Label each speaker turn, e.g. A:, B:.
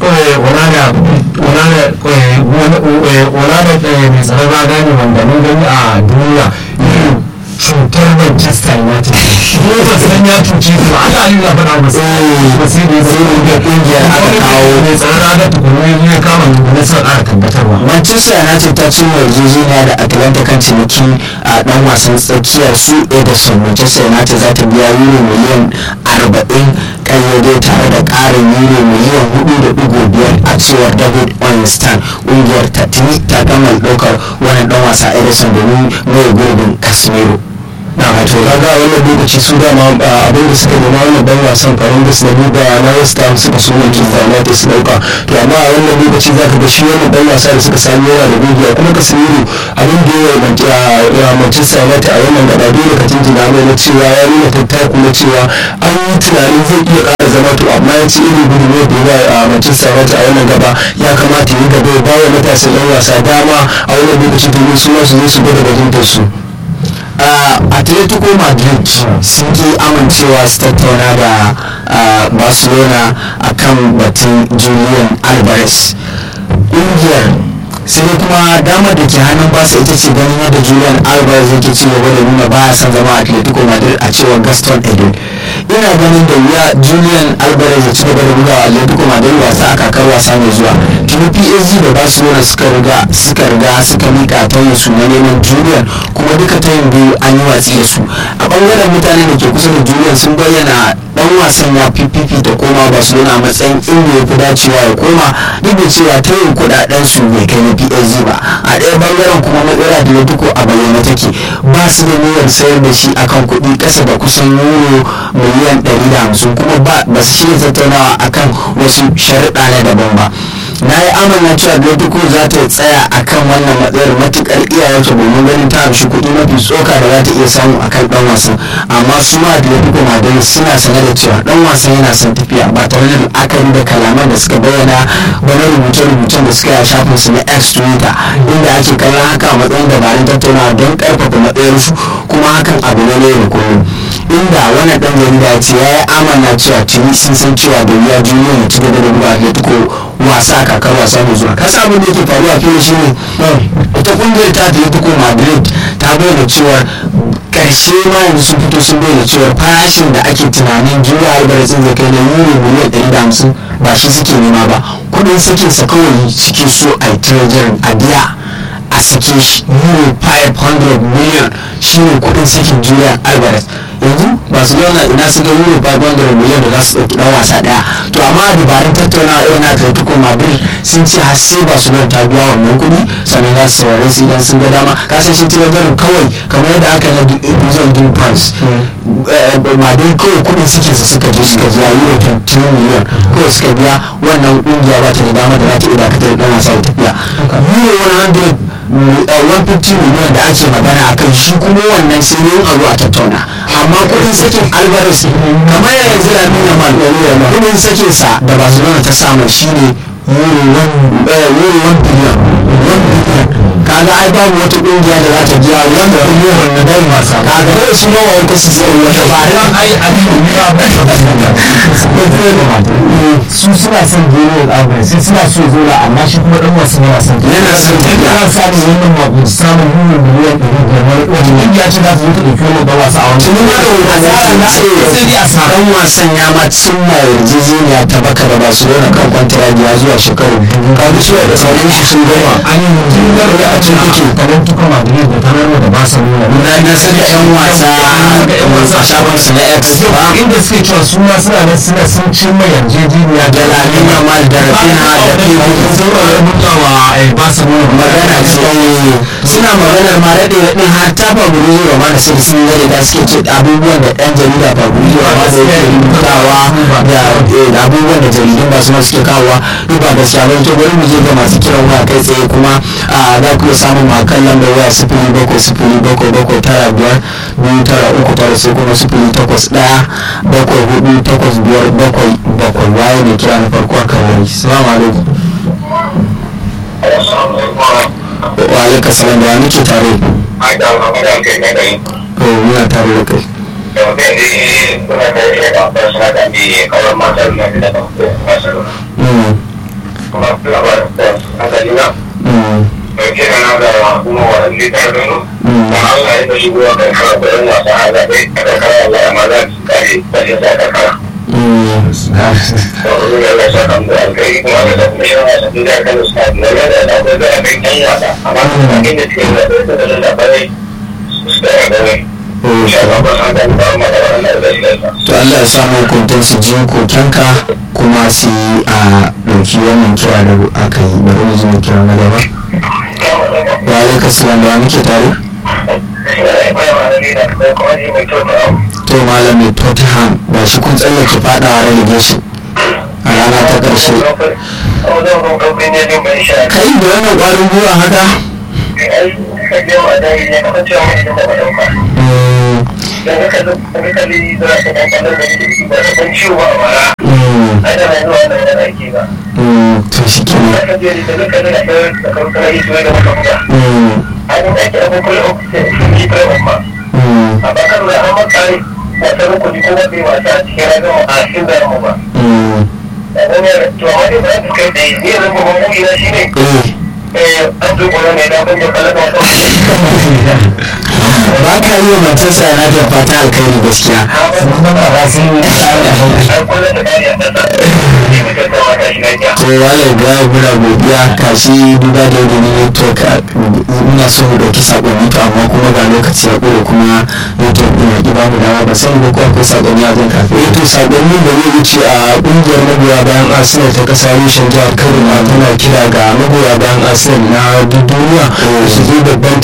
A: onana onana mai tsaron raga ne wanda mun gani a duniya cutar Manchester United ko ba san ya cuce su ana yi na faɗa masu ba sai da sai da kungiyar aka kawo mai tsaron raga tukunu ya kama na son ƙara tabbatarwa
B: manchester united ta cimma yarjejeniya da atlanta kan ciniki a dan wasan tsakiyar su ederson manchester united za ta biya euro miliyan 40 kayyade tare da karin euro miliyan 4.5 a cewar david ornstein ƙungiyar ta tuni ta gama ɗaukar wani dan wasa ederson domin mai gurbin casemiro
C: na wato kaga a wannan lokaci su dama abin da suka nema wannan dan wasan farin da da buga na west ham suka so manchester united su dauka to amma a wannan lokaci zaka ga shi wannan dan wasa da suka sami yana da gogiya kuma casemiro abin da ya manchester united a wannan gaba dole ka jinjina mai na cewa ya nuna tattaku na cewa an yi tunanin zai iya ƙara zama to amma ya ci irin gudunmuwar da ya a manchester united a wannan gaba ya kamata yi gaba ya bawa matasan yan wasa dama a wannan lokaci domin su ma su zo su gwada bajintar su
B: uh, atletico madrid sun ki amincewa su tattauna da uh, barcelona akan batun julian alvarez ƙungiyar sai dai kuma damar da ke hannun basa ita ce ganin yadda julian alvarez yake ci gaba da nuna baya son zama atletico madrid a cewar gaston edin ina ganin da wuya julian alvarez ya ci gaba da bugawa atletico madrid wasa a kakar wasa mai zuwa tuni psg da barcelona suka riga suka riga suka mika tayin su na neman julian kuma duka tayin biyu an yi watsi da su a bangaren mutane da ke kusa da julian sun bayyana dan wasan ya ppp da koma barcelona a matsayin inda ya fi dacewa ya koma duk da cewa tayin kudaden su bai kai na psg ba a ɗaya bangaren kuma matsala da ya duko a bayyana take ba su da niyyar sayar da shi akan kuɗi ƙasa da kusan euro miliyan 150 kuma ba su shirya tattaunawa akan wasu sharuɗa na daban ba na yi amana cewa atletico za ta tsaya akan wannan matsayar matukar iyayensa domin ganin ta amshi kuɗi mafi tsoka da za ta iya samu akan ɗan wasan amma su ma atletico madrid suna sane da cewa ɗan wasan yana son tafiya ba tare da la'akari da kalaman da suka bayyana wani rubuce-rubucen da suka yi a shafin su na x twitter inda ake kallon haka a matsayin dabarun tattaunawa don karfafa matsayarsu kuma hakan abu ne da kullum inda wani ɗan jarida ya ce ya yi amana cewa tuni sun san cewa da ya juyo ya ci gaba da buga atletico wasa kakar wasa mai zuwa kasa abin da yake faruwa fiye shi ne ita kungiyar ta atletico madrid ta bayyana cewa karshe ma yanzu sun fito sun bayyana cewa farashin da ake tunanin juya albarkacin zai kai na euro miliyan ɗari da hamsin ba shi suke nema ba kudin sakin sa kawai suke so a yi treasury a biya a sake shi euro 500 million shine kudin sakin julian alvarez yanzu barcelona ina su ga euro 500 million da za su ɗauki ɗan wasa ɗaya to amma dabarun tattaunawa irin atletico madrid sun ce har sai barcelona ta biya wannan kuɗi sannan za su saurare su idan sun ga dama kasan shi tilagarin kawai kamar yadda aka na duzon din france madrid kawai kuɗin suke su suka je suka biya euro 22 million kawai suka biya wannan ƙungiya ba ta da dama da za ta iya dakatar da ɗan wasa da tafiya euro 100 150 miliyan da ake magana a kan shi kuma wannan sai yin a a tattauna amma kudin sakin alvarez kamar yanzu da nuna mal kudin sakin sa da barcelona ta samu shine euro 1 biliyan kaga ai babu wata kungiya da za ta biya wanda biliyan wanda dai wasa kaga dai su nawa wata su sai wata ba
A: dan ai a su suna son biliyan alvarez sai suna so zo da amma shi kuma dan wasu yana son
B: yana son tafiya
A: ya samu wannan mabu samun biliyan miliyan ɗari biyar wata kungiya ce za ta zo ta ɗauki wannan dan wasa a wani
B: tuni ma da wani
A: sai dai a sa
B: dan wasan ya ma cimma yarjejeniya ta baka da barcelona kan kwantaragi ya zuwa shekaru biyu ka bi da sauran shi sun gama
A: an yi jingar da a cikin take kamar tuka madrid da tanar da ba sa nuna
B: na na san da yan wasa yan wasa shafin su na x ba
A: inda suke cewa su ma suna nan suna sun cimma yarjejeniya
B: da lamin yamal da rafinha da figo
A: sun rubutawa ba sa nuna
B: magana ce suna maganar ma daɗe daɗin har ta fabrizio romano sai da sun gare da suke ce abubuwan da ɗan jarida fabrizio romano yake rubutawa da abubuwan da jaridun ba su ma suke kawowa duk ba gaskiya ba to bari mu je ga masu kiran waya kai tsaye kuma za ku iya samun ma kan lambar waya sifili bakwai sifili bakwai bakwai tara biyar biyu tara uku tara sai kuma sifili takwas ɗaya bakwai hudu takwas biyar bakwai bakwai waye ne kira na farko a kan wani salamu alaikum wa alaikar salam da wani ke tare to muna tare da kai Mm.
D: kuma labarin da asali na
B: Mm.
D: mai kira na da kuma wani litar da nu da Allah ya tashi zuwa karkara da yan wasa a zaɓe a karkara Allah ya maza su kare da ya sa karkara.
B: Mm.
D: Da wani Allah ya sa kan da alkai kuma da da kuma shirin wasa da kan da suka da ya da da akwai da kai yan wasa amma da inda suke da da da da labarai su da ya da ne. Insha Allah ba san da ba ma da wannan da shi da
B: to Allah ya samu hukuntar su ji kokenka kuma su yi a ɗauki wannan kira da aka yi bari mu ji mu kira na gaba wa alaika salam da wa muke tare to malami tottenham ba shi kun tsallake fadawa relegation a rana ta ƙarshe kai da wannan ƙwarin gwiwa haka Mm, mm, mm, to shi kenan Mm, mm, mm. eh ba ka yi wa Manchester United fata alkhairi gaskiya
A: sannan ba ba sun yi tsari a hau
B: to wale ga gura godiya kashi duba da yadda ne network a- muna so mu dauki sakonni to amma kuma ga lokaci ya kure kuma network din ya ki ba mu dama ba sai ko akwai sakonni a zan kafe
C: eh to sakonni da zai wuce a kungiyar magoya bayan arsenal ta kasa reshen jihar kano ma tana kira ga magoya bayan arsenal na duk duniya su zo babban